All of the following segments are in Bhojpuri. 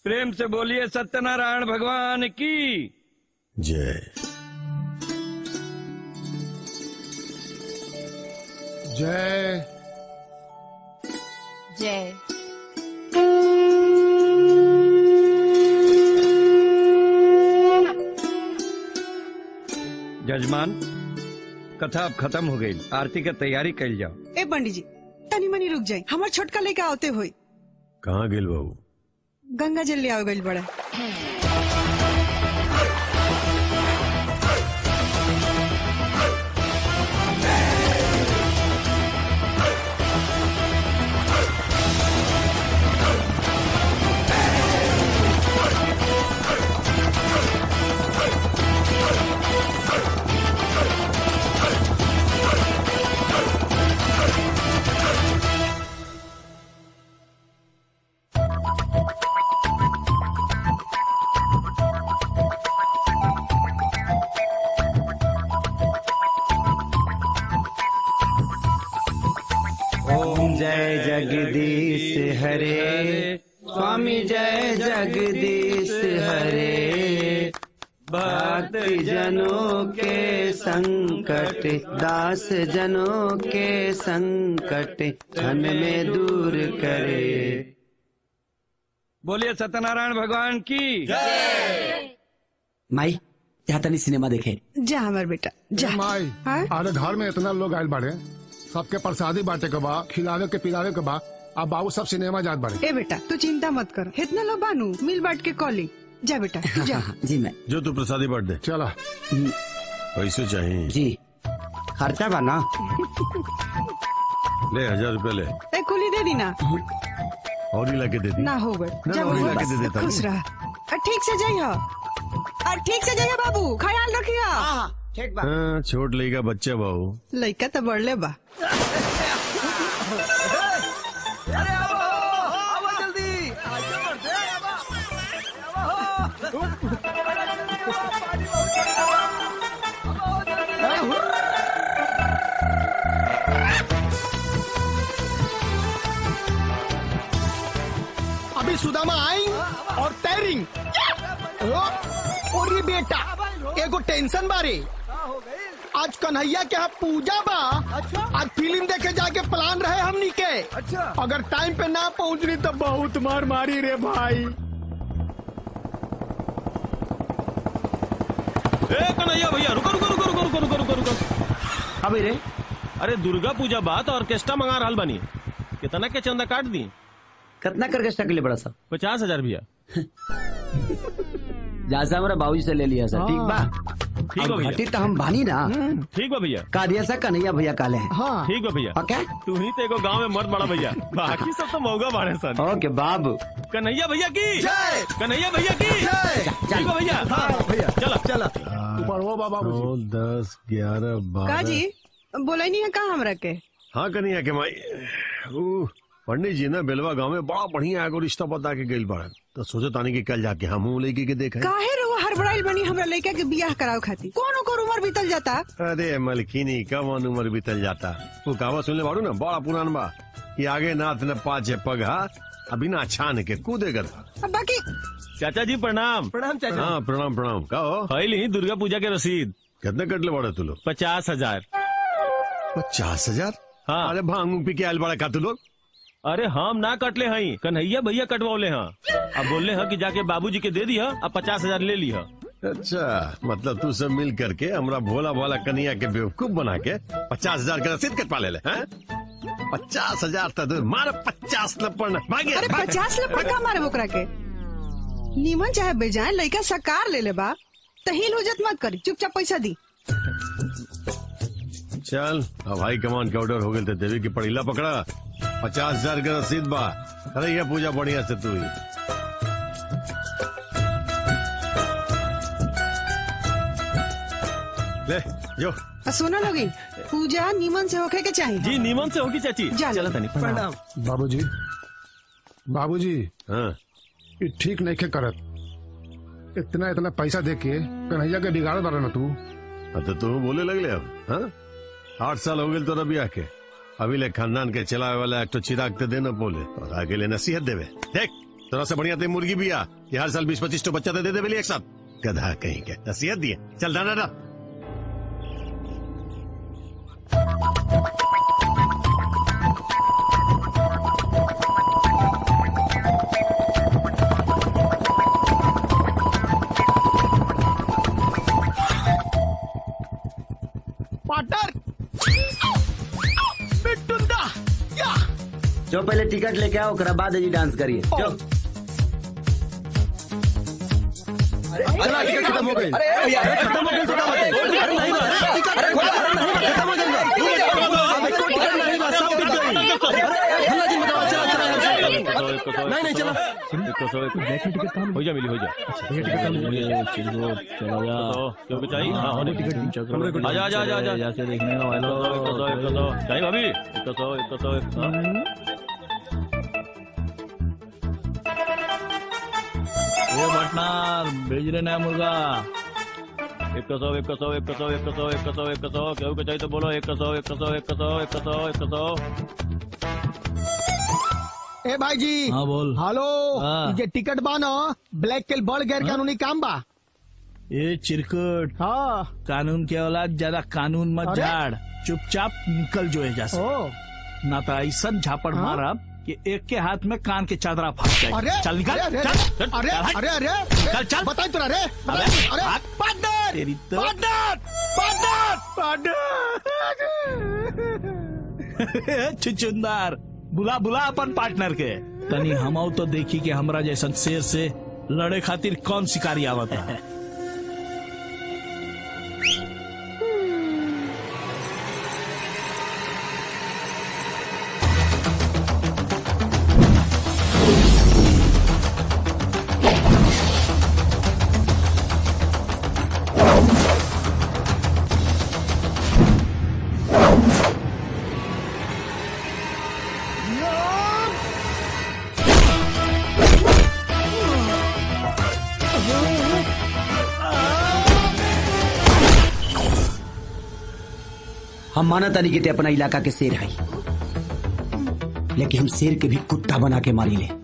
प्रेम से बोलिए सत्यनारायण भगवान की जय जय जय जजमान कथा अब खत्म हो गई आरती के तैयारी कर जाओ ए पंडित जी तनी मनी रुक जाए हमार छोटका लेके आवते होई कहाँ गेल बाबू गंगा जल ले आवे गइल बड़ा ओम जय जगदीश हरे स्वामी जय जगदीश हरे भक्त जनों के संकट दास जनों के संकट क्षण में दूर करे बोलिए सत्यनारायण भगवान की माई यहाँ तनी सिनेमा देखे जा हमार बेटा जा माई हाँ? अरे घर में इतना लोग आयल बाड़े सबके प्रसादी बांटे के बा खिलावे के पिलावे के बा अब बाबू सब सिनेमा जात बाड़े ए बेटा तू चिंता मत कर इतना लोग बानू मिल बांट के कॉली जा बेटा तू जा जी मैं जो तू प्रसादी बांट दे चला पैसे चाहिए जी खर्चा बा ना ले हजार रुपए ले ए कुली दे दी ना और ही लाके दे दी ना हो गए ना, जा ना, वही बबुआ, लाके दे देता खुश नहीं। रह और ठीक से जाइयो और ठीक से जाइयो बाबू ख्याल रखियो ठीक बा हाँ छोट लेगा बच्चा बाबू लइका तो बढ़ले बा अभी सुदामा आई और तैरिंग और ये बेटा एगो टेंशन बारे आज कन्हैया के यहाँ पूजा बा आज फिल्म देखे जाके प्लान रहे हमनी के अगर टाइम पे ना पहुँचनी तो बहुत मार मारी रे भाई ए कन्हैया भैया रुको रुको रुको रुको रुको रुको रुको रुको अभी रे अरे दुर्गा पूजा बात ऑर्केस्ट्रा मंगा रहल बानी कितना के चंदा काट दी कितना करके स्टक ले बड़ा सा पचास हजार भैया जहाँ से हमारा बाबूजी से ले लिया सर ठीक बा ठीक बा अब घटी भैया तो हम बानी ना ठीक बा भैया का दिया सा कन्हैया भैया काले हैं हाँ ठीक बा भैया ओके तू ही तो एगो गांव में मर्द बड़ा भैया बाकी सब तो मौगा बाड़े सन ओके बाबू कन्हैया भैया की कन्हैया भैया की ठीक बा भैया भैया चला चला ऊपर वो बाबा नौ दस ग्यारह का बारह जी बोले नहीं है का हमरा के हाँ कन्हैया के माई ऊ, पंडित जी ना बेलवा गांव में बड़ा बढ़िया एगो रिश्ता बता के गइल बाड़न तो सोचे तानी कि कल जाके हम लेके के देखे काहे रहो हड़बड़ाइल बनी हमरा लइका के बियाह कराव खाती कौन ओकर उम्र बीतल जाता अरे मलकिनी कवन उम्र बीतल जाता वो कहावत सुनले बाड़ू ना बड़ा पुरान बा कि आगे नाथ न पाछे पगहा अभी ना छान के कूदेगा अब बाकी चाचा जी प्रणाम प्रणाम चाचा हाँ प्रणाम प्रणाम का हो फैल ही दुर्गा पूजा के रसीद कितने कटले बाड़े तू लोग पचास हजार पचास हजार हाँ अरे भांग पी के आयल बड़ा का तू लोग अरे हम ना कटले हई कन्हैया भैया कटवौले हैं अब बोलले हैं कि जाके बाबूजी के दे दिया अब पचास हजार ले लिया अच्छा मतलब तू सब मिल करके हमरा भोला भोला कन्हैया के बेवकूफ बना के पचास हजार का रसीद कटवा ले ले हैं? पचास हजार तक दूर मार पचास लपड़ भागे अरे भागे। पचास लपड़ का मारे ओकरा के नीमन चाहे बेजाए लइका सकार ले ले बा तहील हुजत मत करी चुपचाप पैसा दी चल अब हाई कमान के ऑर्डर हो गए थे देवी की पड़ीला पकड़ा पचास हजार का रसीद बा अरे ये पूजा बढ़िया से तू ही ले जो आ सुना लोगी पूजा नीमन से होखे के चाहिए जी नीमन से होगी चाची जा चला तनी प्रणाम बाबूजी बाबूजी हाँ ये ठीक नहीं के करत इतना इतना पैसा दे के कन्हैया के बिगाड़ बारा ना तू अब तो तू बोले लगले अब हाँ आठ साल हो गए तो रबी आके अभी ले खानदान के चलावे वाला एक तो चिराग ते देना बोले और आगे ले नसीहत देवे देख तरह से बढ़िया ते मुर्गी भी आ ये हर साल बीस पच्चीस तो बच्चा तो दे दे बेली एक साथ गधा कहीं के नसीहत दिए चल दाना डा पार्टनर बिट्टुंदा या जो पहले टिकट लेके आओ ओकरा बाद जी डांस करिए जो चला टिकट खत्म हो गई खत्म हो गई तो क्या बताए? अरे नहीं बा, अरे टिकट अरे खोला, अरे नहीं बा, खत्म हो गई बा। अबे कोई टिकट नहीं बा, सब बिक गई। अरे हल्ला जी मचाओ, चला, चला, चला। नहीं नहीं चला हो जा मिली हो जा क्यों चाहिए हाँ होने आजा आजा आजा आजा जाके देखने का वाला एक सौ एक सौ चाहिए भाभी एक सौ एक सौ एक सौ वो भटनार भेज रहे नया मुर्गा एक सौ एक सौ एक सौ एक सौ एक सौ एक सौ क्यों चाहिए तो बोलो एक सौ एक सौ एक सौ एक सौ एक सौ ए भाई जी हाँ बोल हेलो हाँ। ये जे टिकट बा ना ब्लैक के बड़ गैर कानूनी काम बा ये चिरकुट हाँ कानून के औलाद ज्यादा कानून मत अरे? झाड़ चुपचाप निकल जो है जैसे ओ ना तो ऐसा झापड़ हाँ? मारब कि एक के हाथ में कान के चादरा फंस जाए अरे चल निकल अरे चल, चल, अरे चल, अरे अरे चल, चल। बताई तुरा रे अबे, अरे भाग। पार्टनर तेरी तो- पार्टनर पार्टनर पार्टनर छुचुंदर बुला बुला अपन पार्टनर के तनी हम तो देखी कि हमरा जैसन शेर से लड़े खातिर कौन शिकारी आवत है हम माना तानी कि ते अपना इलाका के शेर है लेकिन हम शेर के भी कुत्ता बना के मारी ले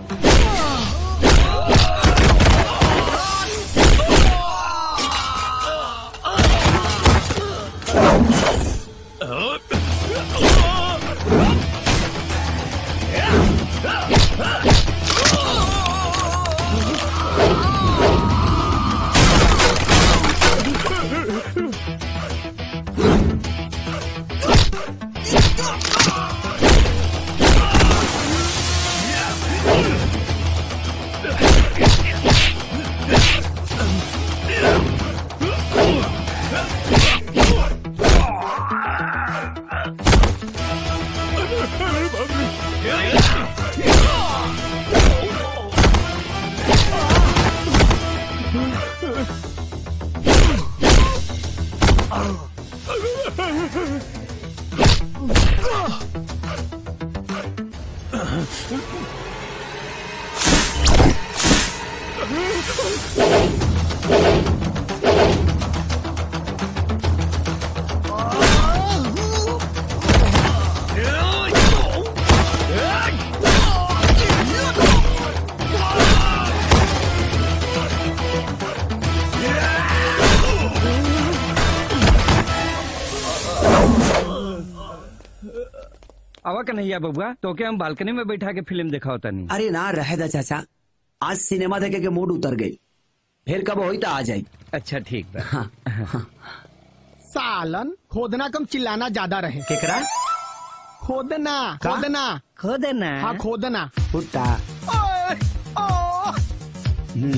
आवा कन्हैया बबुआ तो के हम बालकनी में बैठा के फिल्म दिखाओ तनी अरे ना रहे दा चाचा आज सिनेमा देखे के मूड उतर गई फिर कब होई तो आ जाई अच्छा ठीक बा हाँ, हाँ। सालन खोदना कम चिल्लाना ज्यादा रहे केकरा खोदना का? खोदना खुद ना हाँ खोदना कुत्ता ओए, ओ, हम्म,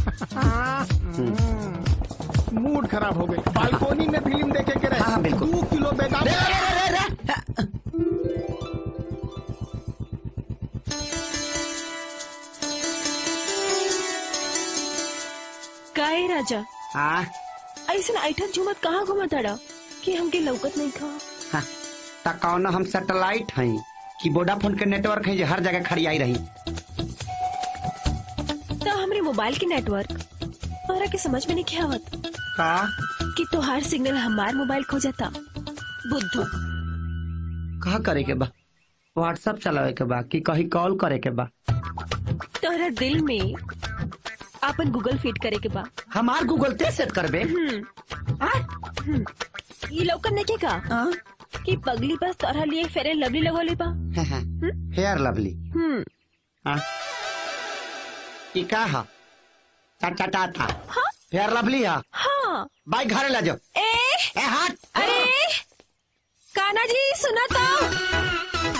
मूड खराब हो गई बालकोनी में फिल्म देखे के हाँ, हाँ, रहे बिल्कुल। दो किलो बेदाम काय राजा हाँ, ऐसन ऐठन झुमत कहाँ घुमत अड़ा कि हमके लौकत नहीं खा हाँ, ता कौन हम सैटेलाइट हैं कि वोडाफोन के नेटवर्क है जो हर जगह खड़ी आई रही तो हमरे मोबाइल के नेटवर्क तोहरा के समझ में नहीं क्या आवत का कि तोहार सिग्नल हमार मोबाइल खो जाता बुद्धू कहा करे के बा व्हाट्सएप चलावे के बा कि कहीं कॉल करे के बा तो तोहरा दिल में अपन गूगल फिट करे के बा हमार गूगल पे सेट करबे ये लौकन नहीं का कि पगली बस तोहरा लिए फेयर एंड लवली लगोली बा हेयर लवली हम्म हाँ ई का हा टा टा टा टा हेयर लवली हा हाँ बाइक घरे ले जाओ ए ए हट अरे काना जी सुना तो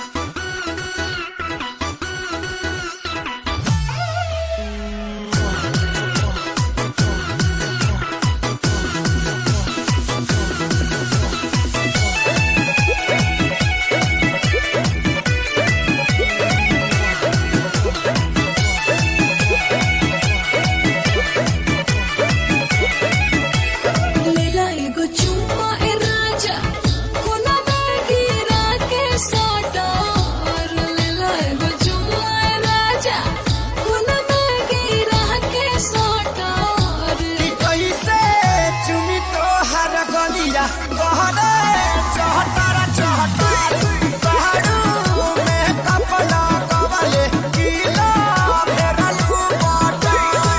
लेला एगो चुम्मा ए राजा कोना बैगी राके साटा और लेला एगो चुम्मा ए राजा कोना बैगी राके साटा और कैसे चुमी तो हर गलिया बहरे चहटारा चहटार बहरू में कपला कवले किला भेरलू बाटा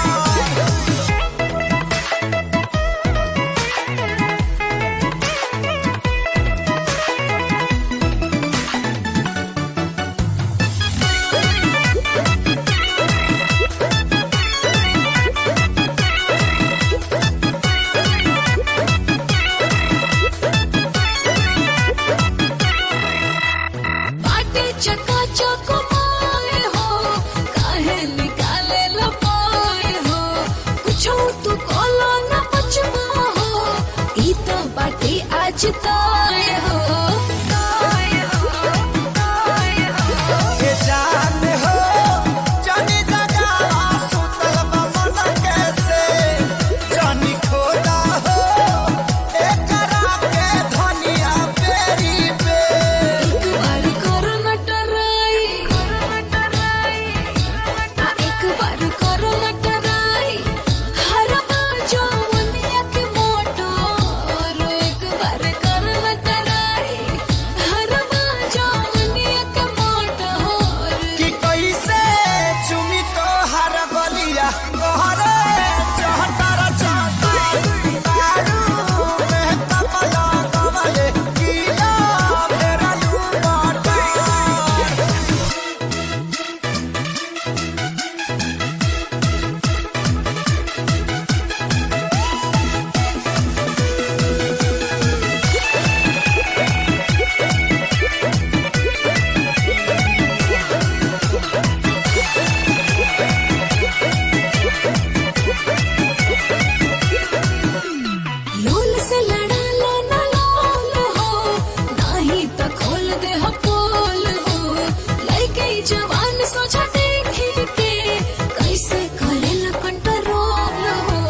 बाटे चका चक माए हो काहे निकाले लपाए हो कुछो तू कोला न बचमा हो ई तो बाटे आज ताए हो ताए हो ताए हो ये जान हो जानी लगा सुतल बमन कैसे जानी खोदा हो एकरा के धनिया पेरी पे एक बार करो न डराई आ एक बार करो न डराई हर बाजो मुनिया के मोटो और एक बार करो न डराई हर बाजो मुनिया के मोटो कि कैसे चुमी तो हर गलिया गहरे चहटारा चहटार दारू में कपला कवले किला भेरलू बाटा लोल से लड़ा लो न लोल हो नाही तो खोल दे हो पोल हो लइके ई जवान सोचा देखी के कैसे करे ल कंट्रोल हो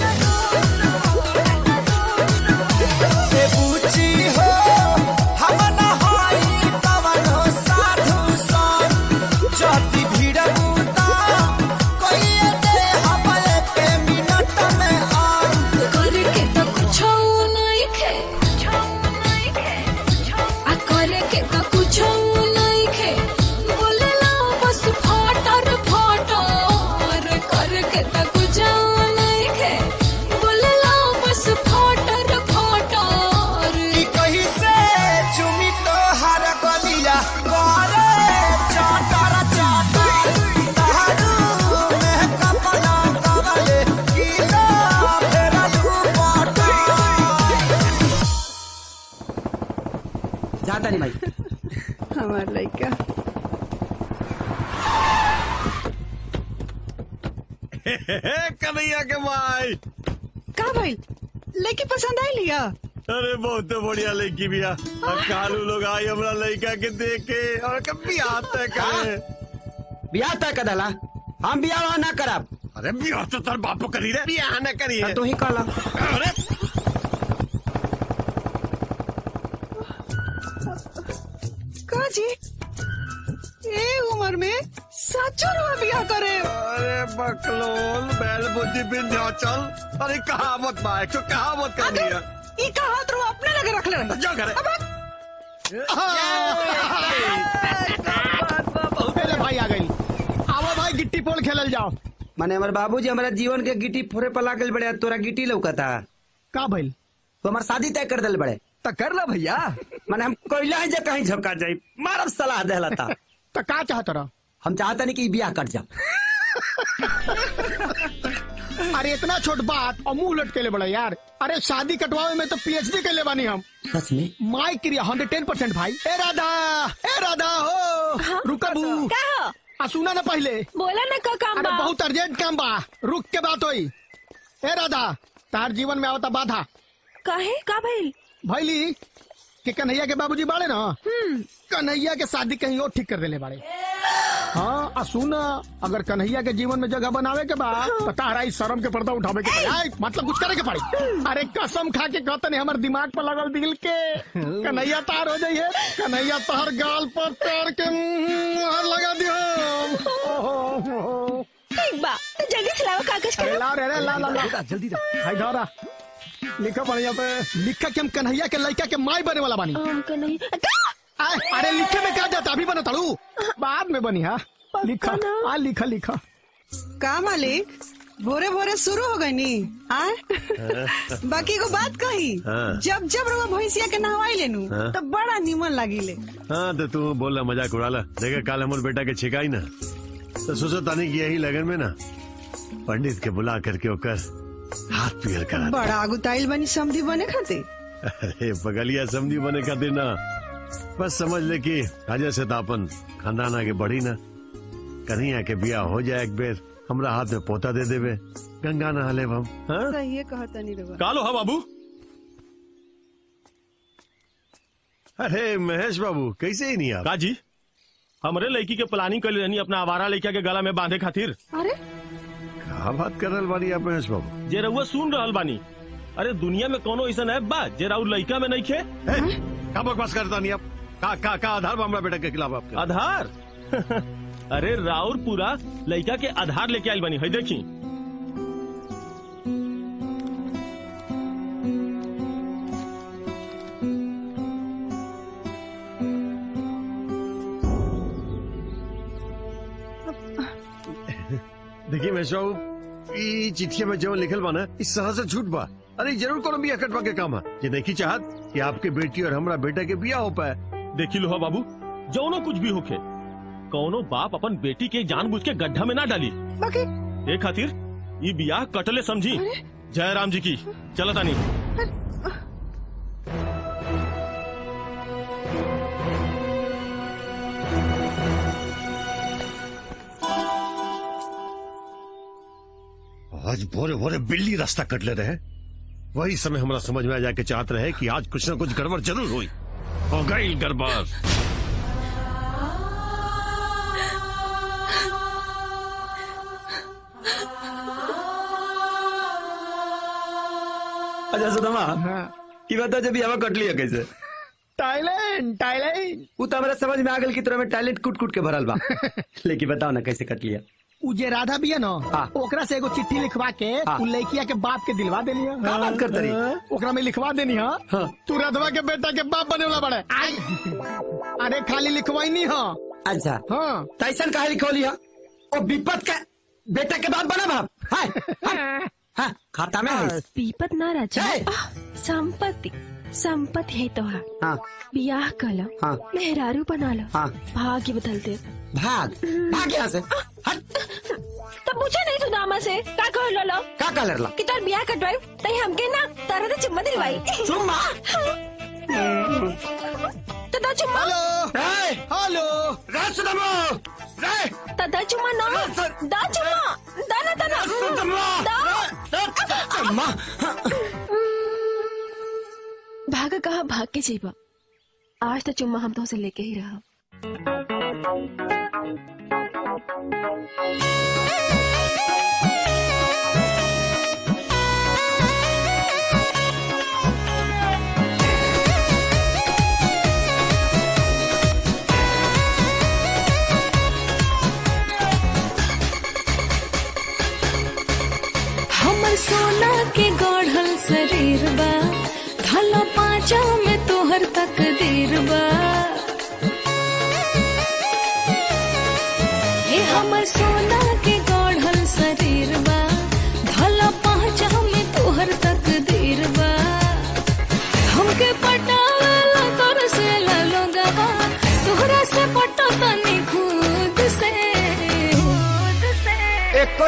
ए पूछी हो हम न होई कवनो साधु सन जति भीड़ बूता कोई दे हम एक मिनट में अंत करके तो कुछ नहीं खे आ करे के तो कुछ नहीं खे बोले ला बस फाटर फाटर करे के तो कुछ नहीं खे बोले ला बस फाटर फाटर कि कहीं से चुमी तो हर गलिया करे चाटारा चाटार दारू में कपला कवले किला भेरलू बाटा जाता नहीं भाई हमार लड़का कन्हैया के भाई का भाई लड़की पसंद आई लिया अरे बहुत बढ़िया लड़की बिया और कालू लोग आई हमरा लड़का के देखे और कभी आता करे बियाह तय कदला हम बियाह वहाँ ना करब अरे बियाह तो तार बापो करी रे बियाह ना करी है तू ही कहला अरे का जी ए उम्र में सचो रुआ बिया करे अरे बकलोल बैल बुद्धि विंध्याचल अरे कहावत बा एक कहावत करनी है ई का हाथ रो अपने लगे रख ले जा करे पहले भाई आ गई आवा भाई गिट्टी पोल खेला चलल जाओ माने हमारे बाबूजी हमारा जीवन के गिटी फोरे पर लागल बड़े तोरा गिटी लौकता का भइल तो हमार शादी तय कर दिल बड़े तो कर ला भैया माने हम कोयला है जे कहीं झपका जाई मारब सलाह देला था तो का चाहत रहा हम चाहता नहीं कि ई बियाह कट जाओ अरे इतना छोट बात और मुंह लट के ले बड़ा यार अरे शादी कटवावे में तो पीएचडी के ले बानी हम सच में माई क्रिया हंड्रेड टेन परसेंट भाई ए राधा ए राधा हो रुकबू का हो? आ सुना ना पहले बोला ना का काम अरे बा बहुत अर्जेंट काम बा रुक के बात होई ए राधा तार जीवन में आवता बाधा काहे का भइल भैली कि कन्हैया के बाबूजी बाड़े ना कन्हैया के शादी कहीं और ठीक कर देले बाड़े हाँ आ सुन अगर कन्हैया के जीवन में जगह बनावे के बा तो तारा इस शर्म के पर्दा उठावे के पड़ी आय, मतलब कुछ करे के पड़ी अरे कसम खा के कहते नहीं हमारे दिमाग पर लगल दिल के कन्हैया तार हो जाइए कन्हैया तार गाल पर तार के मुहर लगा दियो ठीक बा तो जल्दी से लाओ कागज अरे करो ला रे रे ला ला ला जल्दी दा हाय धारा लिखा बढ़िया पे लिखा कि हम कन्हैया के लड़का के माई बने वाला बानी हमको नहीं का? आय, अरे लिखे में क्या जाता अभी बना तड़ू बाद में बनी हा लिखा आ लिखा लिखा का मालिक भोरे भोरे शुरू हो गई नी आय बाकी को बात कही हाँ। जब जब रवा भैंसिया के नहवाई लेनू हाँ। तो बड़ा निमन लागिले हाँ तो तू बोल रहा मजाक उड़ाला देखा काल हमारे बेटा के छिकाई ना तो सोचो तानी कि यही लगन में ना पंडित के बुला करके ओकर हाथ पीर करा बड़ा आगुताइल बनी समधी बने खातिर अरे बगलिया समझी बने खातिर ना बस समझ ले कि राजा से तापन खानदान आगे बढ़ी ना कन्हैया के बिया हो जाए एक बेर हमरा हाथ में पोता दे देवे गंगा नहा ले हम हाँ? सही कहता नहीं रवा कालो हा बाबू अरे महेश बाबू कैसे ही नहीं आप का जी हमरे लड़की के प्लानिंग कर रहनी अपना आवारा लड़का के गला में बांधे खातिर अरे का बात कर रहा बानी आप महेश बाबू जे रउआ सुन रहल बानी अरे दुनिया में कोनो ऐसा ऐप बा जे राउर लड़का में नहीं खे ए, का बकवास करता नहीं आप का का का आधार बा हमरा बेटा के खिलाफ आपके आधार अरे राउर पूरा लड़का के आधार लेके आइल बानी है देखी देखिए महेश बाबू ई चिट्ठिया में जो लिखल बा ना इस तरह से झूठ बा अरे जरूर कोनो बिया कटवा के काम है ये देखी चाहत कि आपके बेटी और हमरा बेटा के बिया हो पाए देखी लो हा बाबू जौनो कुछ भी होखे कौनो बाप अपन बेटी के जानबूझ के गड्ढा में ना डाली बाकी ए खातिर ई बियाह कटले समझी जय राम जी की चलो तानी आज भोरे भोरे बिल्ली रास्ता कट ले रहे वही समय हमारा समझ में आ जाके चाहते रहे कि आज कुछ ना कुछ गड़बड़ जरूर हुई हो गई गड़बड़ अच्छा सुदमा की बता जब हवा कट लिया कैसे टाइलैंड टाइलैंड वो तो हमारा समझ में आ गल की तरह में टैलेंट कूट कूट के भरल बा लेकिन बताओ ना कैसे कट लिया उ जे राधा बिया न हाँ। ओकरा से एगो चिट्ठी लिखवा के हाँ। उ लड़किया के बाप के दिलवा देनी है का बात करत रही? ओकरा में लिखवा देनी है हाँ। तू राधवा के बेटा के बाप बने वाला बड़े आई। अरे खाली लिखवाई नहीं है अच्छा हाँ तैसन कहा लिखोली है ओ विपत का बेटा के बाद बना बाप हाय हाय, हाँ, खाता में है पीपत ना राजा है। आह, संपत्ति संपत्ति है तोहरा हाँ बियाह कला हाँ। मेहरारू बना लो हाँ। भाग्य बदल दे भाग भाग यहाँ से हट तब पूछा नहीं तू दामा से का कह लो लो का कलर ला कि तोर बियाह कटवाई तई हमके ना तारा तो चुम्मा दिलवाई चुम्मा तो दा चुम्मा रे हेलो रे सुदमा रे तो दा चुम्मा ना दा चुम्मा दा ना दा ना सुदमा दा चुम्मा भाग कहा भाग के जीवा आज तो चुम्मा हम तो से लेके ही रहा हमर सोना के गढ़ल शरीर बा धला पाँचा में तोहर तकदीर बा हे हमर सोना के गढ़ल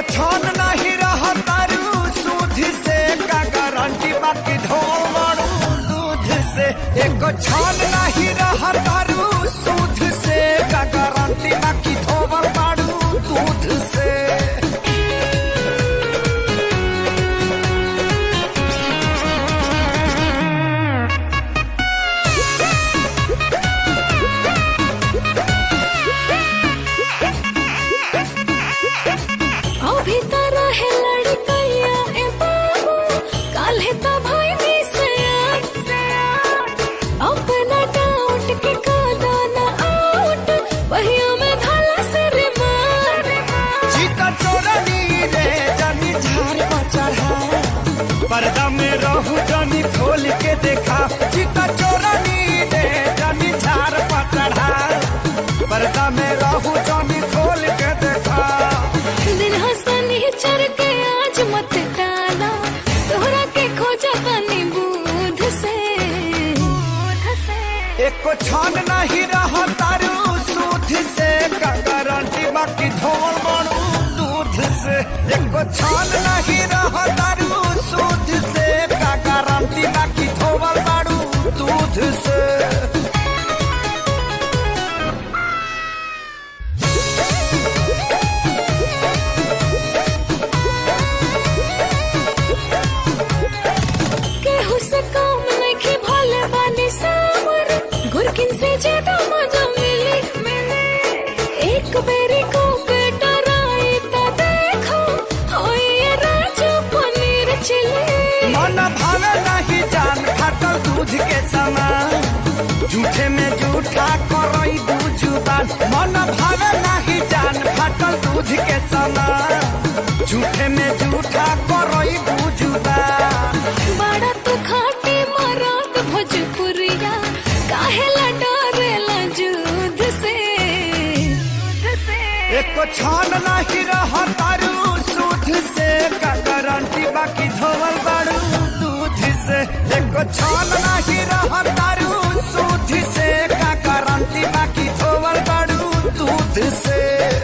एको छन नहीं रहा तारू सूद से का गारंटी बाकी ढोल मारू दूध से एको छन नहीं रहा तारू सूद से का गारंटी बाकी ढोल मारू दूध से अभी तारा है लड़कैया ए बाबू काल्हे ता भाई भी सयार अपना डाउट के कादा ना आउट पहिया में धाला से रे मार चीता चोरनी रे जानी झार पर चढ़ा पर्दा में रहू जानी खोल के देखा चीता चोरनी रे जानी झार पर चढ़ा पर्दा में रहू जानी खोल के देखा दिन हंसनी चढ़ के आज मत डाला तोहरा के खोजा तनी बूध से एको छान नहीं रहा तारू सूद से का गारंटी बाकी ढोल मारू दूध से एको छान नहीं रहा तारू सूद से का गारंटी बाकी ढोल मारू दूध से केहू से काम नहीं भले बानी सावर गुरकिन से ज्यादा मजा मिली एक बेरी को बेटा राय ता देखो होई ये राजू पनीर चिली मन भावे नहीं जान फाटल दूध के समान झूठे में झूठा करई दू जुबान मन भावे नहीं जान फाटल दूध के समान झूठे में झूठा करई दू जुबान बड़ा तू खाटी मरात भोजपुरिया काहेला डरेला जुद से एको छान नहीं रहा तारू सूद से का गारंटी बाकी धोवल बारू दूध से एको छान नहीं रहा तारू सूद से का गारंटी बाकी धोवल बारू दूध से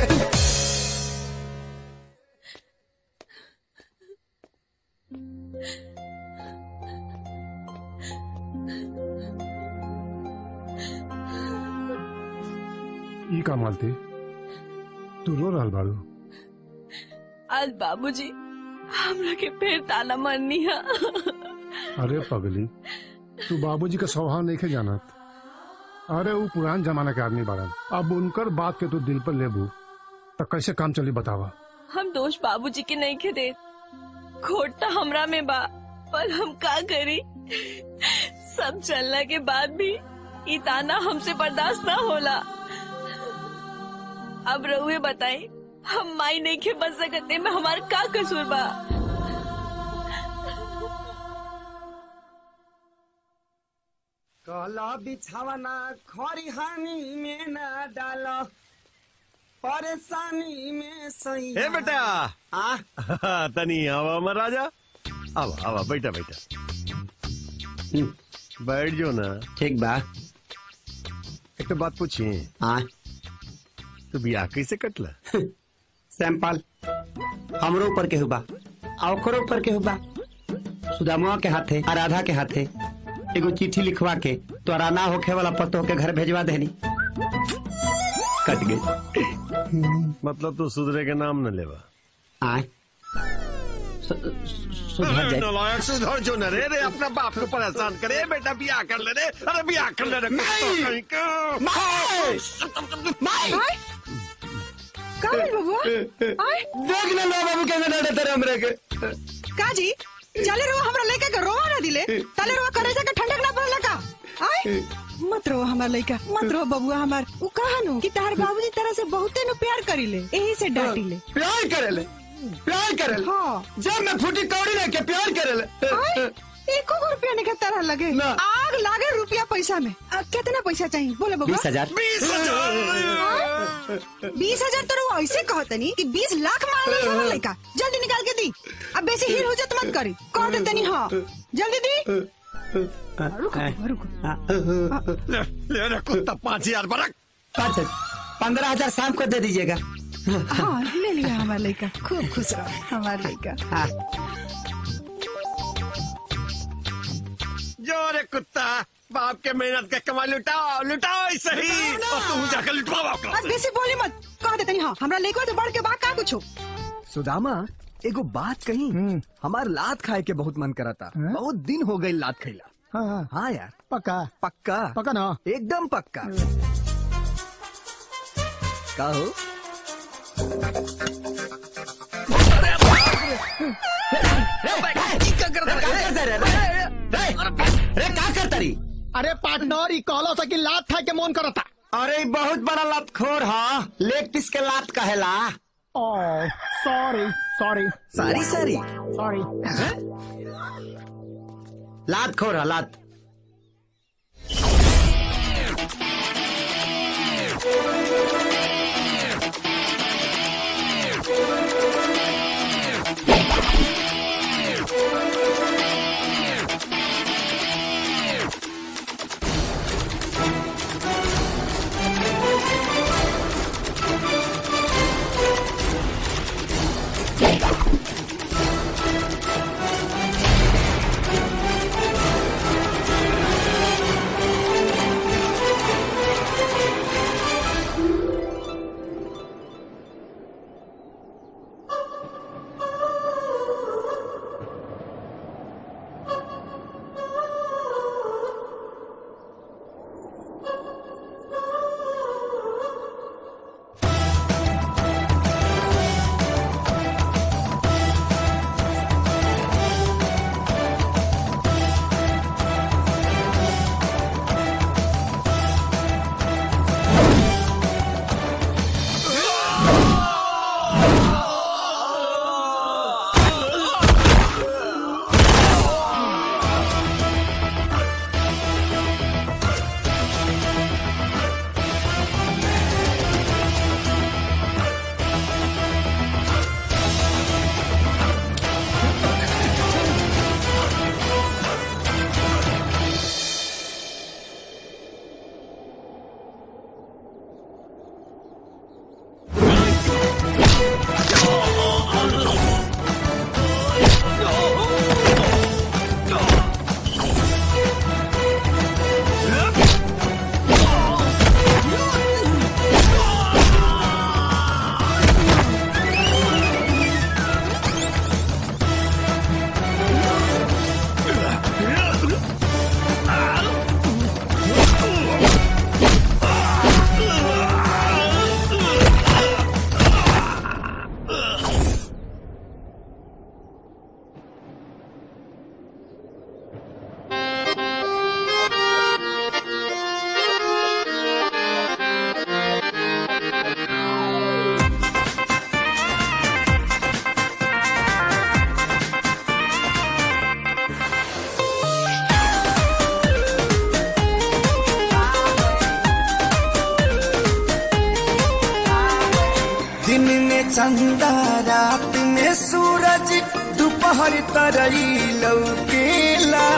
ई का मालती तू रो रहल बाड़ू आज बाबूजी हमरा के फिर ताला मारनी है अरे पगली तू बाबूजी का स्वभाव नहीं के जानत अरे वो पुरान जमाना के आदमी बाड़न अब उनकर बात के तू दिल पर लेबू तो कैसे काम चली बतावा हम दोष बाबूजी के नहीं के दे खोट तो हमरा में बा पर हम का करी सब चलने के बाद भी ई ताना हमसे बर्दाश्त ना होला अब रहुए बताई हम माई नहीं के बच सकते में हमार का कसूर बा काला बिछावना खरिहानी में न डालो परेशानी में सही ए बेटा आ तनी आवा महाराजा आवा आवा बैठा बैठा बैठ जो ना ठीक बा एक तो बात पूछी हाँ तू बियाह कैसे कटला सैंपल हमरो ऊपर के हुबा आ ओकरो ऊपर के हुबा सुदामुआ के हाथे आ राधा के हाथे एगो चिट्ठी लिखवा के तोरा ना होखे वाला पतो के घर भेजवा देनी कट गई मतलब तू सुधरे के नाम न लेवा आय सुधर जाए नालायक सुधर जो न रे रे अपना बाप को परेशान करे बेटा बियाह कर ले रे अरे बियाह कर ले रे कुत्ता कहीं का। का भेल बबुआ आय देख ले लो बाबू के डरे तेरे हमरे के का जी चले रहो हमरा लड़का के रोवा ना दिले तले रोवा करे जाके ठंडक ना पड़ला का आय मत रो हमार लड़का मत रो बबुआ हमार उ कहा नु कि तार बाबूजी तरह से बहुते नु प्यार करीले यही से डांटी ले प्यार करेले प्यार करेले हाँ जब मैं फूटी कौड़ी ना के प्यार करेले आय एको गो रुपया नहीं के तरह लगे ना। आग लागे रुपया पैसा में आ, कितना पैसा चाहिए बोले बबुआ बीस हजार बीस हजार बीस हजार तो रउआ ऐसे कहतनी कि बीस लाख मांग रहे हो लड़का जल्दी निकाल के दी अब बेसी हीर हो जात मत करी कह देतनी हाँ जल्दी दी रुको रुको ले ले रे कुत्ता पाँच हजार बरक पाँच पंद्रह हजार शाम को दे दीजिएगा हाँ ले लिया हमारा लड़का खूब खुश रहो हमारा लड़का जो रे कुत्ता बाप के मेहनत का कमाल लुटाओ लुटाओ ऐसे ही और तुम जाकर लुटवाओ आपका बस बेसी बोली मत कह देते नहीं हाँ हमरा लड़का तो बढ़ के बा का कुछ सुदामा एगो बात कही हमार लात खाए के बहुत मन करा था बहुत दिन हो गई लात खैला हाँ हाँ यार पक्का पक्का पक्का ना एकदम पक्का का हो अरे का करता रही अरे पार्टनर ई कहलो सा कि लात खा के मन करता अरे ई बहुत बड़ा लतखोर हा लेग पीस के लात कहेला ओ सॉरी सॉरी सारी सारी सॉरी लात खोर हा लात दिन में चंदा रात में सूरज दोपहर तरई लौकेला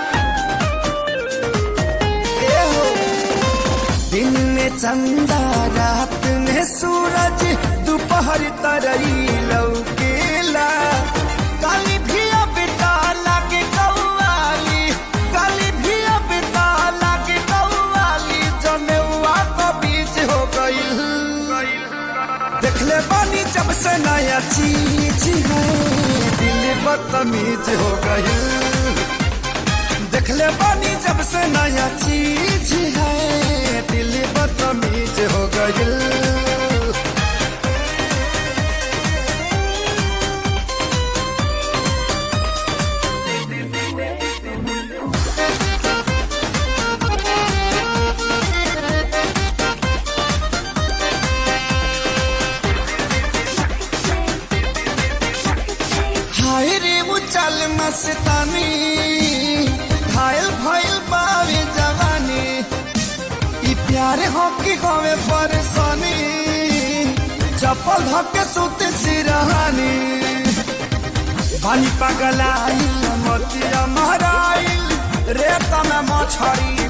ए हो। दिन में चंदा रात में सूरज दोपहर तरई लौकेला काली भी अब लागे कौवाली काली भी अब लागे कौवाली जनेवा का बीच हो गई देखले बानी जब से नया चीज है दिल बदतमीज हो गई देखले बानी जब से नया चीज है दिल बदतमीज हो गई हाय रे वो चल मस्तानी घायल भइल बावे जवानी ई प्यार हो कि होवे परेशानी चप्पल धके सुते सिरहानी पानी पगलाइल मोतिया महराइल रेत में मछरी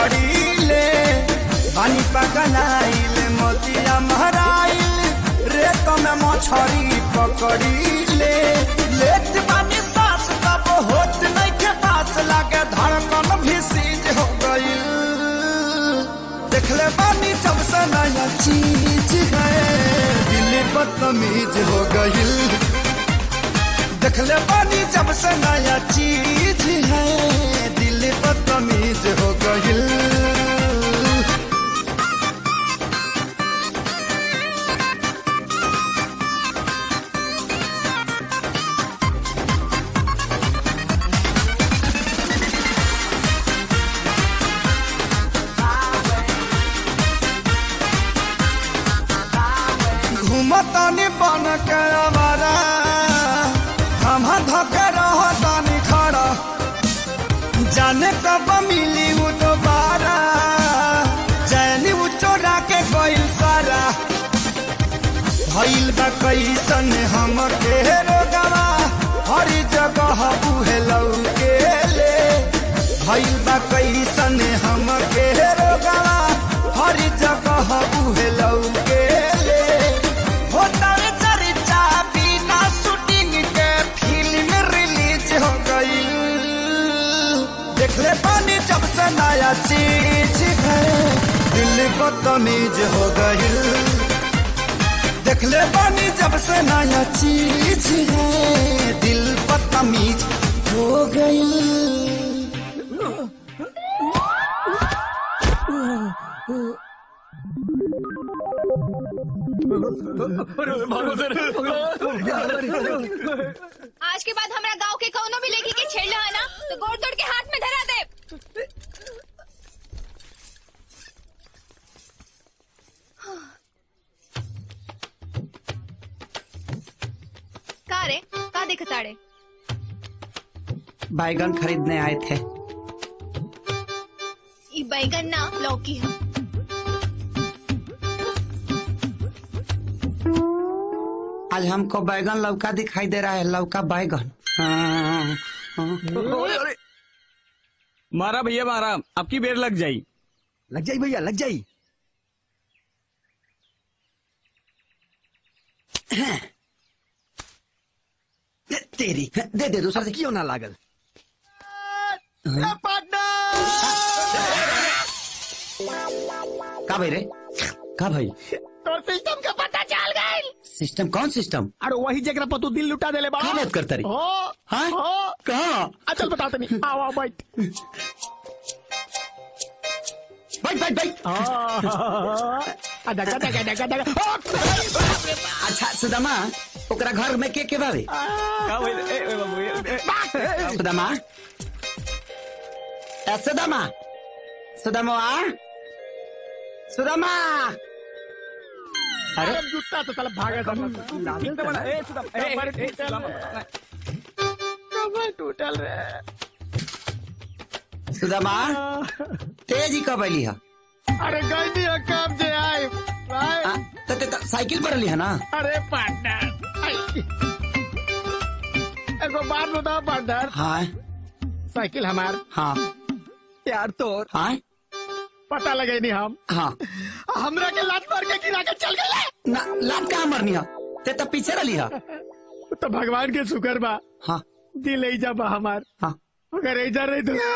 पकड़ीले पानी पगलाइल मोतिया महराइल रे में मछरी पकड़ी ले लेट बानी सांस तब होत नहीं के पास लागे धड़कन भी सीज हो गई देखले बानी जब से नया चीज है दिल बदतमीज हो गई देखले बानी जब से नया चीज है दिल बदतमीज हो गई घूमतानी बन के हमारा हम धके रहतानी खड़ा जाने कब मिली वो दोबारा जैनी वो चोरा के कोई सारा भइल बा कैसन हम के रोगवा हर जगह उहे लौके ले भइल बा कैसन हम के रोगवा हर जगह उहे लौके ले होता रे चर्चा बिना शूटिंग के फिल्म रिलीज हो गई देखले पानी जब से नया चीज है दिल बदतमीज हो गई देखले पानी जब से नया चीज है दिल बदतमीज हो गई आज के बाद हमरा गांव के कौनो भी लेके के छेड़ है ना तो गोड़ तोड़ के हाथ में धरा दे का रे का दिखताड़े बैगन खरीदने आए थे ई बैगन ना लौकी है आज हमको बैगन लौका दिखाई दे रहा है लौका बैगन हाँ, हाँ। मारा भैया मारा आपकी बेर लग जाई लग जाई भैया लग जाई तेरी दे दे दूसरा से क्यों ना लागल का भाई रे का भाई तो सिस्टम का पता चल गई सिस्टम कौन सिस्टम अरे वही जगह पर तू दिल लुटा देले बा का बात करता रही? हो हाँ? हो कहाँ अचल बता तनी आओ आओ बैठ बैठ बैठ बैठ आ डगा डगा डगा डगा अच्छा सुदामा ओकरा घर में के के बावे का भइल? ए, ए, बाबू, ए, ए, सुदामा ए, सुदामा सुदामा सुदामा अरे जूता तो चल भागा ठीक तो बना। ए, सुदाम, ए, ए, ए, सुदाम, कमर टूटल रे सुदामा तेजी कब अली है अरे गई दी कब जे आए भाई तो, तो, तो साइकिल पर अली है ना अरे पार्टनर आई। एगो बात बताओ पार्टनर हाँ साइकिल हमार हाँ यार तो हाँ पता लगे नहीं हम हाँ हमरा के लात मार के गिरा के चल गए ना लात कहाँ मरनी है ते तो पीछे रही है तो भगवान के शुक्र बा हाँ दिल ऐजा बा हमार हाँ अगर ऐजा रही तो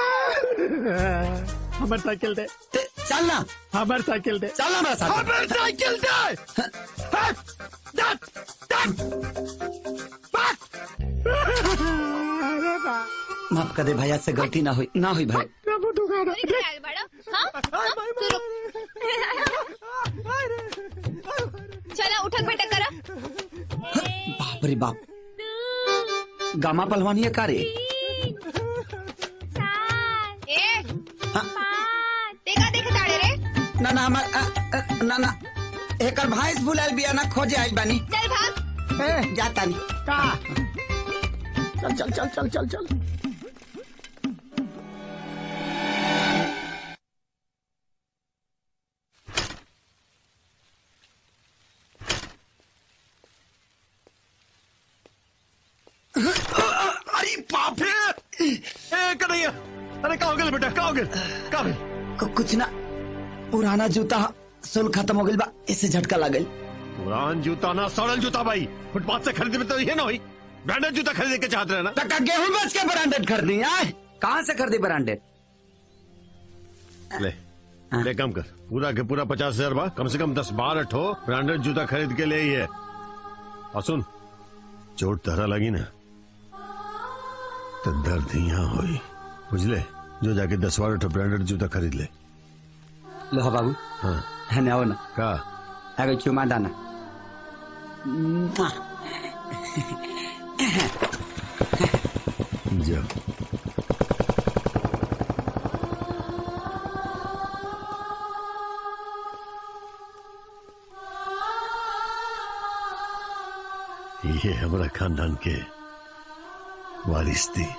हमार साइकिल दे चल ना हमार साइकिल दे चल ना मेरे साथ हमार साइकिल दे हट, दट, दट, अरे बा, माफ कर दे भैया से गलती ना हुई ना हुई भाई प्रभु दुखा दे। अरे क्या है बड़ा हाँ हाँ? तू रुक चला उठक बैठक करा बाप रे बाप गामा पहलवानी है का रे ए देखा देख ताड़े रे ना ना हमार अ, अ, ना ना एकर भैंस बुलाल बिया ना खोजे आई बानी चल भाग ए, जाता नहीं का चल चल चल चल चल चल अरे बाप रे ए कन्हैया अरे का हो गया बेटा का हो गया का भाई कु- कुछ ना पुराना जूता सोल खत्म हो गइल बा ऐसे झटका लागल पुरान जूता ना सड़ल जूता भाई फुटपाथ से खरीदे तो ये ना हुई ब्रांडेड जूता खरीदे के चाहते रहे ना तक गेहूं बेच के ब्रांडेड खरीदी आए कहाँ से खरीदी ब्रांडेड ले ले कम कर पूरा के पूरा पचास हजार बा कम से कम दस बारह ठो ब्रांडेड जूता खरीद के ले ही है और सुन चोट तहरा लगी ना तो दर्द यहाँ हुई बुझले जो जाके दस बारह ठो ब्रांडेड जूता खरीद ले लो बाबू हाँ है ना ना का अगर चुमा डाना जाओ ये हमारा खानदान के वारिस थी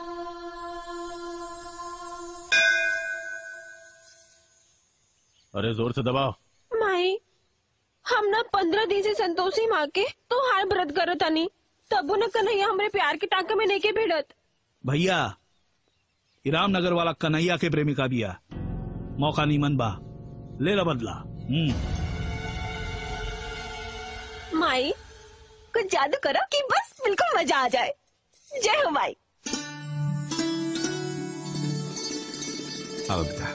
अरे जोर से दबाओ माई हम ना पंद्रह दिन से संतोषी माँ के तो हार व्रत करत हनी तबो न कन्हैया हमरे प्यार के टांके में लेके भिड़त भैया ई रामनगर वाला कन्हैया के प्रेमिका बिया मौका नीमन बा ले ला बदला हम्म माई कुछ जादू करो कि बस बिल्कुल मजा आ जाए जय हो माई आओ बेटा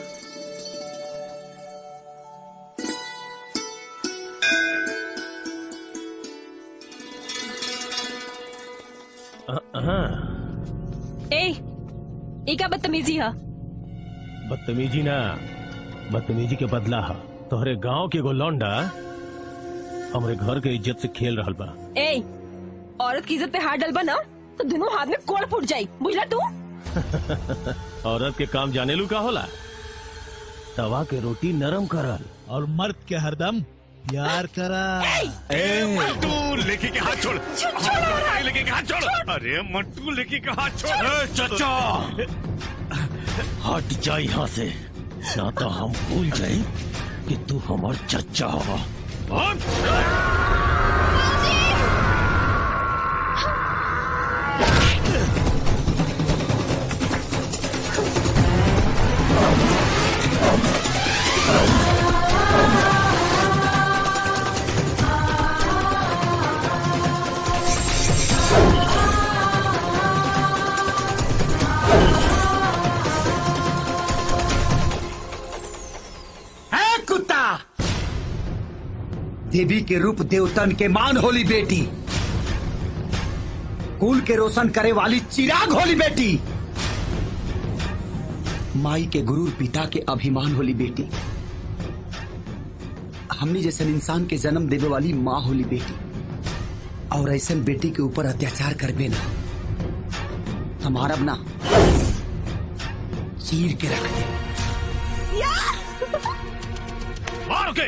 ए ई का बदतमीजी है बदतमीजी ना बदतमीजी के बदला हा तोहरे गांव के एगो लौंडा हमरे घर के इज्जत से खेल रहल बा ए औरत की इज्जत पे हाथ डलबा ना तो दोनों हाथ में कोड़ फूट जाई बुझला तू औरत के काम जाने लू का होला तवा के रोटी नरम करल और मर्द के हरदम प्यार करा मंटू लेके के हाथ छोड़ अरे, लेके के हाथ छोड़ अरे मंटू लेके के हाथ छोड़ ए, चचा हट जा यहाँ से ना तो हम भूल जाए कि तू हमार चचा हवा है कुत्ता देवी के रूप देवतन के मान होली बेटी कुल के रोशन करे वाली चिराग होली बेटी माई के गुरु पिता के अभिमान होली बेटी हमनी जैसे इंसान के जन्म देवे वाली माँ होली बेटी और ऐसा बेटी के ऊपर अत्याचार करबे ना हमारा अपना चीर के रख दे मार के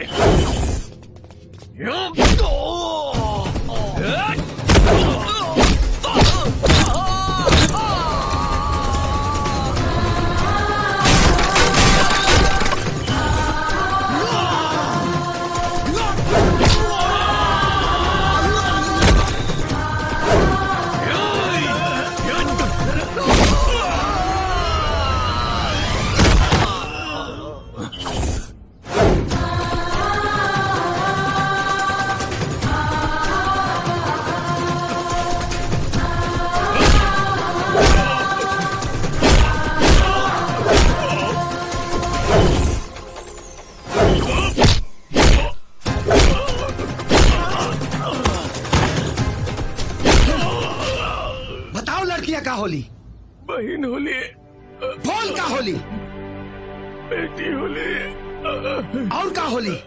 बताओ लड़कियां का होली बहन होली बोल का होली बेटी होली और का होली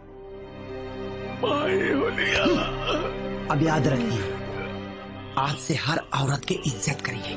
माई होली अब याद रखिए आज से हर औरत की इज्जत करिए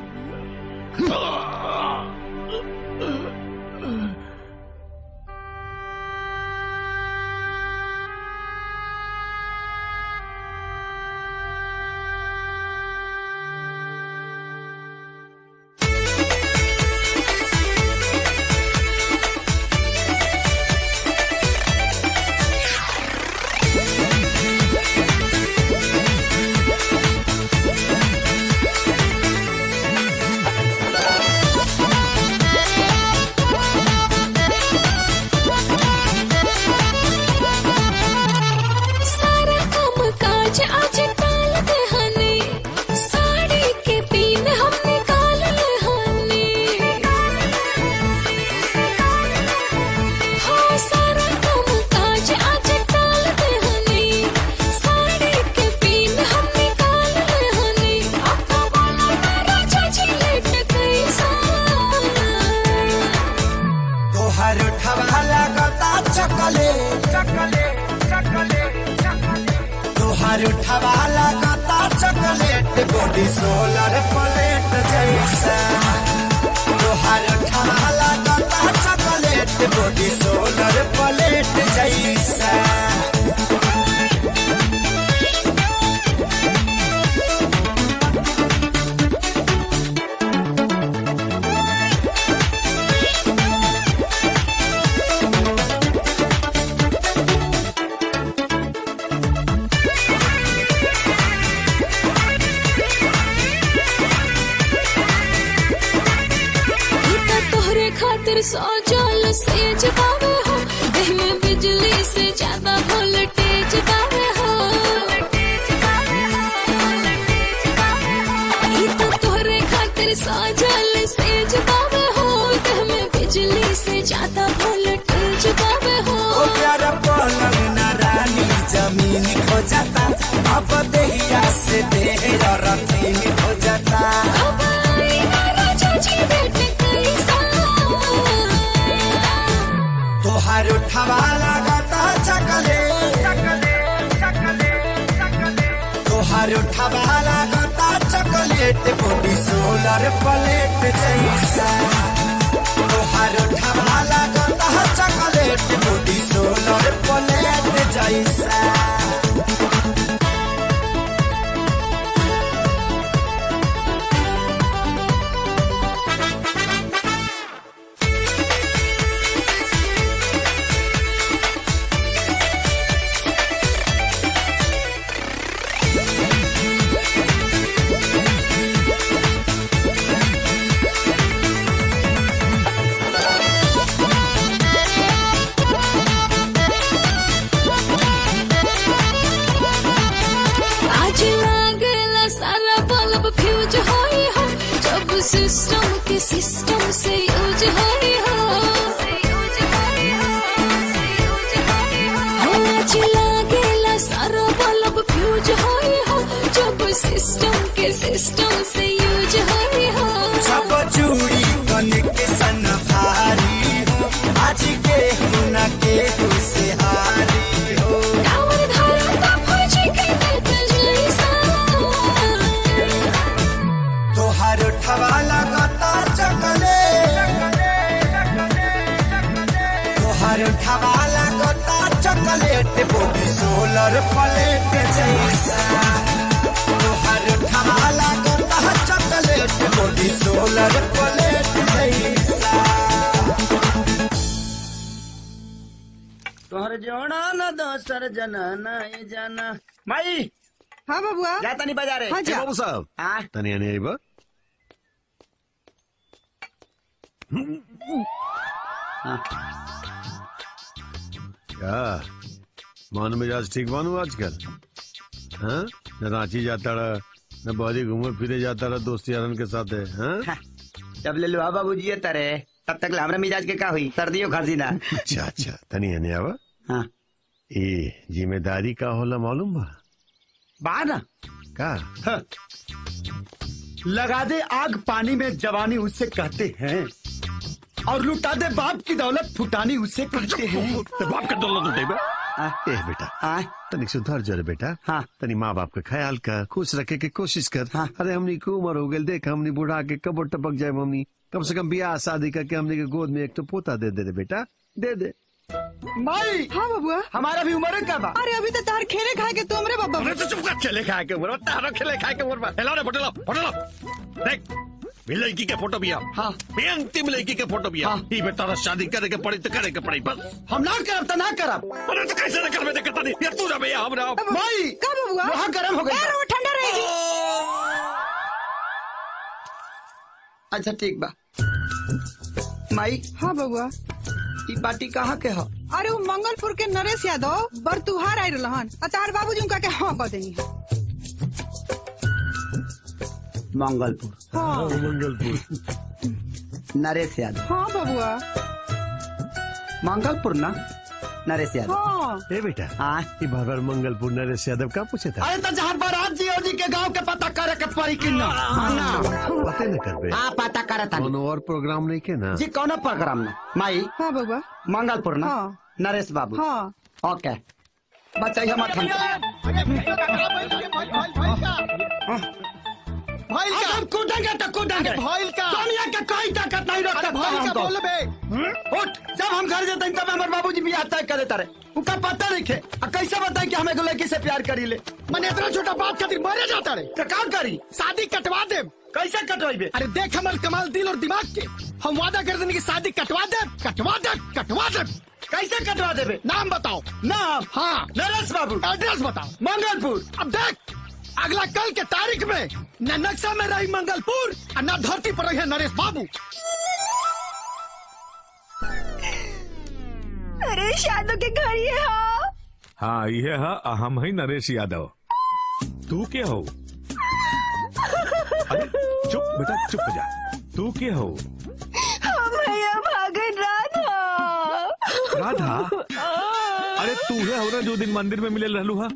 तोहार उठावा लगाता चॉकलेट बॉडी सोलर प्लेट जैसा तोहार उठावा लगाता चॉकलेट बॉडी सोलर प्लेट जैसा इतना तोहरे खातिर सजल सेज बावे हो देह में बिजली से ज्यादा वोल्टेज बावे हो इतना तोहरे खातिर सजल सेज बावे हो देह में बिजली से ज्यादा वोल्टेज बावे हो ओ प्यारा पलंग ना रानी जमीन खो जाता अब देहिया से देह रतीन खो जाता अब आई ना राजा जी बेट कैसा तोहार उठावा लगाता चकले तोहार उठावा लगाता चॉकलेट बॉडी सोलर प्लेट जैसा तोहार उठावा लगाता चॉकलेट बॉडी सोलर प्लेट जैसा आज लागेला सारा बल्ब फ्यूज होई हो जब सिस्टम के सिस्टम से यूज होई हो हो, आज लागेला सारा बल्ब फ्यूज होई हो जब सिस्टम के सिस्टम से यूज होई हो सब चूड़ी कनेक्शन भारी हो आज के हुना के से हारी हो टावर धारा का फौजी के नेत जैसा तोहार उठवा लगाता चकले तोहार उठवा लगाता चॉकलेट बॉडी सोलर प्लेट जैसा तोहार उठवा लगाता चॉकलेट बॉडी सोलर प्लेट जैसा तोहर जोड़ा न दोसर जना नहीं जाना माई हाँ बबुआ जा तनी बाजारे हाँ ए जा बाबू साहब हाँ तनी आने आई बा क्या मन मिजाज ठीक बानू आजकल हाँ न रांची जाता रहा न बहरी घूमे फिरे जाता रहा दोस्त यारन के साथ है हाँ जब ले लो बाबू जी तरे तब तक हमरा मिजाज के का हुई सर्दियों खांसी ना अच्छा अच्छा तनी आने आवा हाँ ये जिम्मेदारी का होला मालूम बा बा ना का लगा दे आग पानी में जवानी उसे कहते हैं और लुटा दे बाप की दौलत फुटानी उसे कहते हैं तो बाप का दौलत उठे बा ए बेटा तनिक सुधर जरे बेटा हाँ तनी माँ बाप का ख्याल कर खुश रखे के कोशिश कर हाँ। अरे हमनी की उम्र हो गई देख हमनी बुढ़ा के कब टपक जाए मम्मी कम से कम ब्याह शादी करके हमनी के गोद में एक तो पोता दे दे रे बेटा दे दे माई हाँ बबुआ हमारा भी उम्र का बा अरे अभी तो तार खेले खाए के तुमरे बाबा अरे तो चुप कर खेले खाए के उम्र तारो खेले खाए के उम्र हेलो रे फोटो लो फोटो लो देख भी लड़की के फोटो भी आ हाँ भी अंतिम लड़की के फोटो भी आ ई में तारा शादी करे के पड़ी तो करे के पड़ी बस हम ना करब तो ना करब अरे तो कैसे ना करबे देखता नहीं यार तू ना भैया हम ना माई का बबुआ वहाँ गर्म हो गई यार वो ठंडा रहेगी अच्छा ठीक बा माई हाँ बबुआ ई बाटी कहाँ के हो अरे वो मंगलपुर के नरेश यादव बरतुहार आये रहन अतार बाबूजी उनका के हाँ कह देनी मंगलपुर हाँ मंगलपुर नरेश यादव हाँ बबुआ मंगलपुर ना नरेश यादव हाँ ए बेटा हाँ ये बार बार मंगलपुर नरेश यादव का पूछे था अरे तो जहाँ बारात जी और जी के गांव के पता करे के पड़ी कि ना हाँ ना पते न करबे हाँ पता करे था कोनो और प्रोग्राम नहीं के ना जी कौन प्रोग्राम में माई हाँ बबुआ मंगलपुर ना हाँ नरेश बाबू हाँ ओके बचाइए मत हम भइल का हम कूदेंगे तो कूदेंगे अरे भइल का दुनिया के कोई ताकत नहीं रोक अरे सकता भइल का हमको। बोल बे हम्म? उठ जब हम घर जाते हैं तब हमारे बाबूजी बियाह तय करे तारे उनका पता नहीं खे आ कैसे बताए कि हम एगो लड़की से प्यार करी ले मैंने इतना छोटा बात खातिर मरे जाता रे तो का करी शादी कटवा दे कैसे कटवाइबे अरे देख हमारे कमाल दिल और दिमाग के हम वादा कर देंगे कि शादी कटवा दे कटवा दे कटवा दे कैसे कटवा देबे नाम बताओ नाम हाँ नरेश बाबू एड्रेस बताओ मंगलपुर अब देख अगला कल के तारीख में न नक्शा में रही मंगलपुर और न धरती पर रही नरेश बाबू अरे शादों के घर ये हाँ हाँ ये है हम ही नरेश यादव तू के हो अरे चुप बेटा चुप हो जा तू के हो हम भैया भागन राधा राधा अरे तू है हो ना जो दिन मंदिर में मिले रहलू हा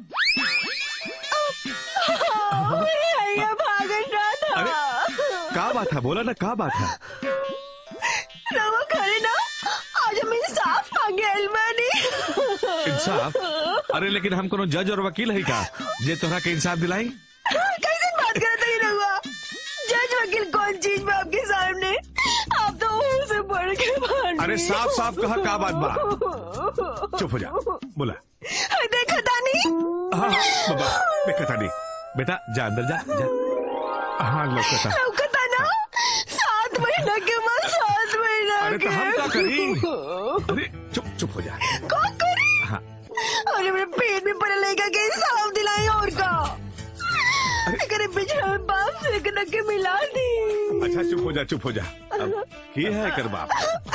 हाँ, भैया भागन राधा का बात है बोला ना का बात है रवा करे ना आज हम इंसाफ मांगे अलमानी इंसाफ अरे लेकिन हम कोनो जज और वकील है का जे तोहरा के इंसाफ दिलाई कैसे बात करे थे रहुआ जज वकील कौन चीज में आपके सामने आप तो उसे बढ़ के भांड अरे साफ साफ कहा का बात बा चुप हो जा बोला देखा था नहीं हाँ बाबा देखा था नहीं बेटा जा अंदर जा जा हाँ लौकता लौकता ना सात महीना के बाद सात महीना अरे तो हम क्या करी अरे चुप चुप हो जा कौन करी हाँ अरे मेरे पेट में पड़े लेगा के इंसाफ दिलाई और का अरे बिछड़ा में बाप से एक नके मिला दी अच्छा चुप हो जा चुप हो जा अब की है कर बाप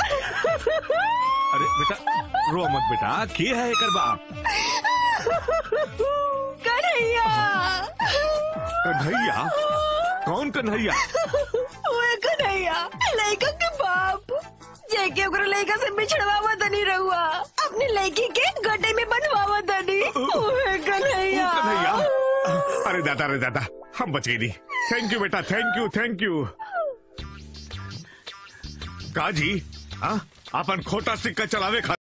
अरे बेटा रो मत बेटा की है कर बाप कन्हैया कन्हैया कौन कन्हैया ओए कन्हैया लड़का के बाप जेके ओकरा लड़का से बिछड़वावा तनी रहुआ अपनी लड़की के गड्ढे में बनवावा तनी ओए कन्हैया कन्हैया अरे दादा अरे दादा हम बच गई नहीं थैंक यू बेटा थैंक यू थैंक यू काजी हाँ अपन खोटा सिक्का चलावे खा